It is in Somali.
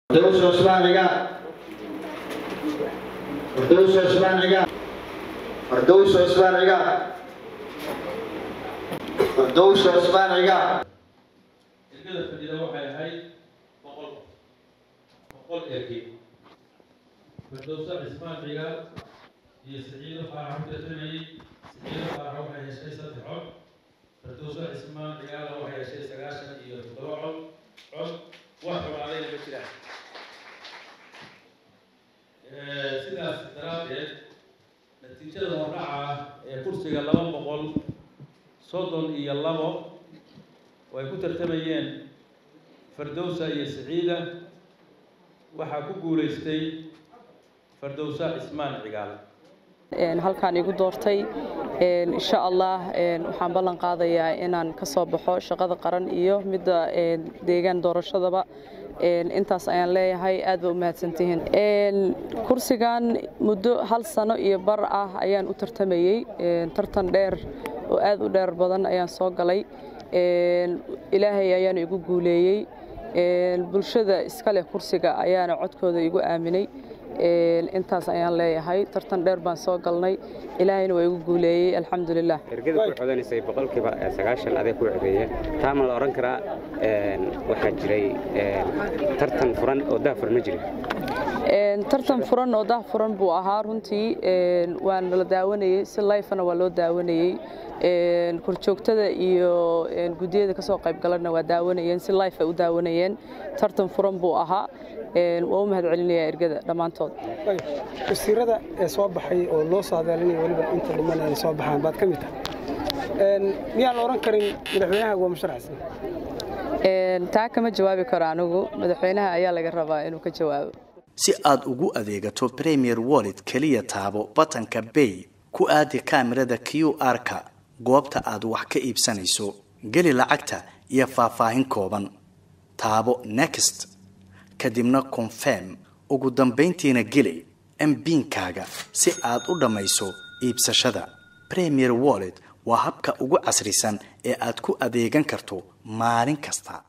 Firdawsi Cusmaan Cigaal Firdawsi Cusmaan Cigaal Firdawsi Cusmaan Cigaal Firdawsi Cusmaan Cigaal ergada fadhida waxay ahayd boqol boqol erge firdowsa cismaan cigaal iyo siciido faarax ku tartamayey siciido faarax waxay heshay saddex cod firdowsa cismaan cigaala waxay heshay sagaashan iyo toddoba cod cod wax xumaadayna ma jiraan sidaas daraaddeed natiijada hordhaca ee kursiga laba boqol soddon iyo labo oo ay ku tartamayeen fardowsa iyo siciida waxaa ku guulaystay fardowsa cismaan cigaal halkaan igu doortay insha allah waxaan ballan qaadayaa inaan ka soo baxo shaqada qaran iyo midda deegaan doorashadaba intaas ayaan leeyahay aad ba u mahadsantihiin kursigan muddo hal sano iyo bar ah ayaan u tartamayey tartan dheer oo aad u dheer badan ayaan soo galay ilaahay ayaana igu guuleeyey bulshada iska leh kursiga ayaana codkooda igu aaminay intaas ayaan leeyahay tartan dheer baan soo galnay ilaahayna waa igu guuleeyey alxamdulilah ergada ku codanaysay boqolkiiba sagaashan aday ku codeeyeen taa ma la odhan karaa waxaa jiray tartan furan oo daafur ma jirin tartan furan oo dah furan buu ahaa runtii waana la daawanayey si lifena waa loo daawanayey korjoogtada iyo guddiyada ka soo qayb galana waa daawanayeen si life ay u daawanayeen tartan furan buu ahaa waa u mahad celinayaa ergada dhammaantood wasiirada ee soo baxay oo loo saadaalinaya weliba inta dhiman ay soo baxaan baad ka mid tahay miyaan la odhan karin madaxweynaha waa musharaxsan taa kama jawaabi karo anigu madaxweynaha ayaa laga rabaa inuu ka jawaabo si aad ugu adeegato premier wallet keliya taabo batanka bay ku aadi kaamirada q r-ka goobta aad wax ka iibsanayso geli lacagta iyo faahfaahin kooban taabo next kadibna confirm ugu dambayntiina geli mbiinkaaga si aad u dhammayso iibsashada premier wallet waa habka ugu casrisan ee aad ku adeegan karto maalin kasta